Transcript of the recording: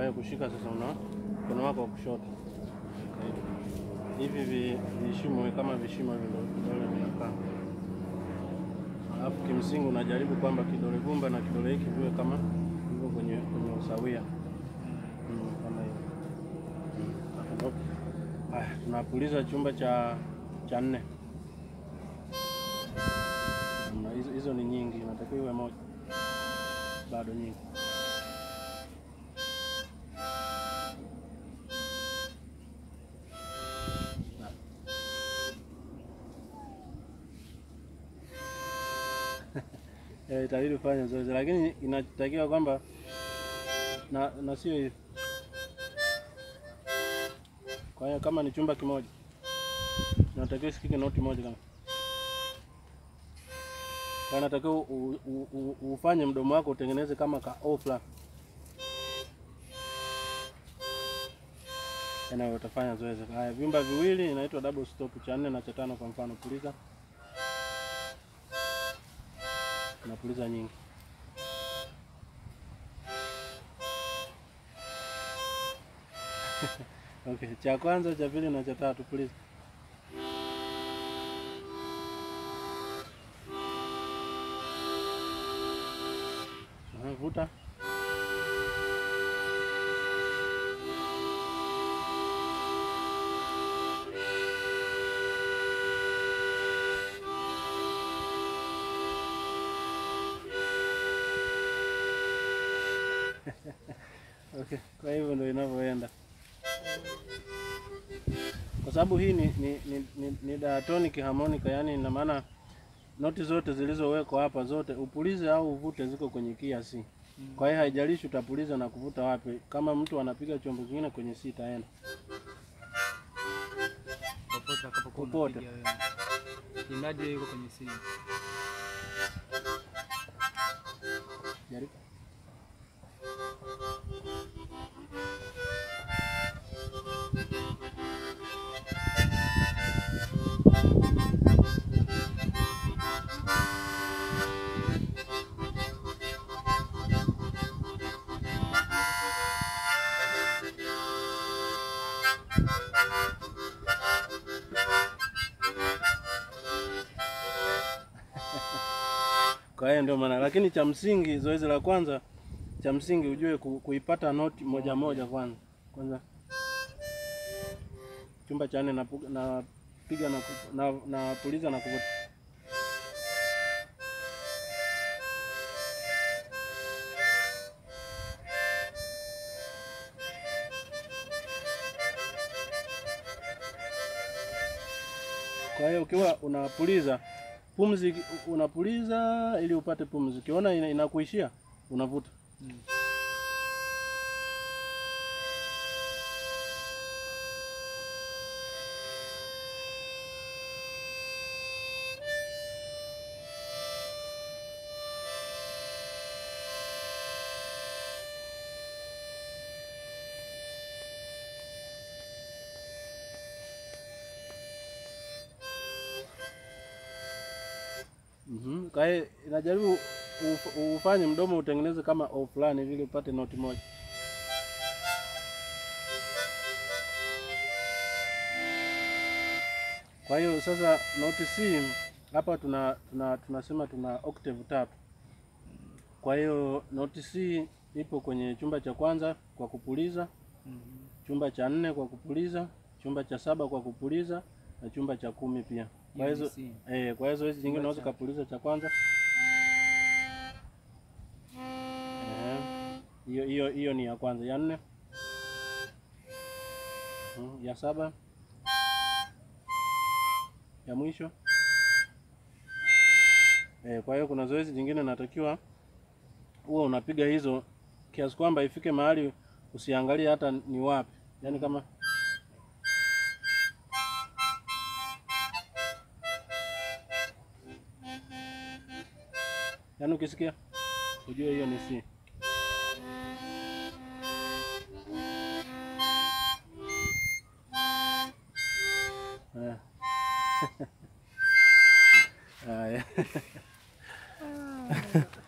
hiyo kushika sasa, una mkono wako wa kushoto hivi vi- vishimo kama vishimo hivi ndio vidole vinakaa, alafu kimsingi unajaribu kwamba kidole gumba na kidole hiki viwe kama hivyo kwenye kwenye usawia Mm, kama hiyo. Mm. Haya, tunapuliza chumba cha cha nne. Mm, hizo- Hizo ni nyingi, inatakiwa iwe moja, bado nyingi. Eh, itabidi ufanye zoezi, lakini inatakiwa kwamba na, na sio hivi. Kwa hiyo kama ni chumba kimoja inatakiwa isikike noti moja kama kwa inatakiwa u- u- u- ufanye mdomo wako utengeneze kama ka O fulani. Eneo utafanya zoezi. Haya, vyumba viwili inaitwa double stop, cha nne na cha tano. Kwa mfano, puliza, unapuliza nyingi. Okay, cha kwanza, cha pili na cha tatu, puliza. Aha, Vuta. Okay, kwa hivyo ndio inavyoenda, kwa sababu hii ni, ni, ni, ni, ni diatonic harmonica, yani ina maana noti zote zilizowekwa hapa zote upulize au uvute ziko kwenye kia C. Kwa hiyo haijalishi utapuliza na kuvuta wapi. Kama mtu anapiga chombo kingine kwenye C itaenda. popote atakapokuwa Popote. unapiga wewe. Imradi yuko kwenye simu. Jaribu. Kwa hiyo ndio maana, lakini cha msingi, zoezi la kwanza cha msingi ujue ku, kuipata noti moja moja kwanza. Kwanza chumba cha nne napiga na, napiga na, ku- na, na puliza na kuvuta. Kwa hiyo ukiwa unapuliza pumzi, unapuliza ili upate pumzi. Ukiona ina- inakuishia unavuta. Mm. Mhm. Kwa hiyo inajaribu uf- ufanye mdomo utengeneze kama O fulani ili upate noti moja. Kwa hiyo sasa noti C hapa tuna, tuna tunasema tuna octave tatu. Kwa hiyo noti C ipo kwenye chumba cha kwanza kwa kupuliza, Mhm. chumba cha nne kwa kupuliza, chumba cha saba kwa kupuliza na chumba cha kumi pia. Kwa Hiyo ni hizo C. eh, kwa hizo hizi nyingine unaweza cha- kupuliza cha kwanza. Ehe. Hiyo hiyo hiyo ni ya kwanza, ya nne, Mhm, ya saba, ya mwisho. Eh, kwa hiyo kuna zoezi jingine natakiwa huwa unapiga hizo kiasi kwamba ifike mahali usiangalie hata ni wapi, yaani kama yaani ukisikia ujue hiyo ni C. Eh. Haya.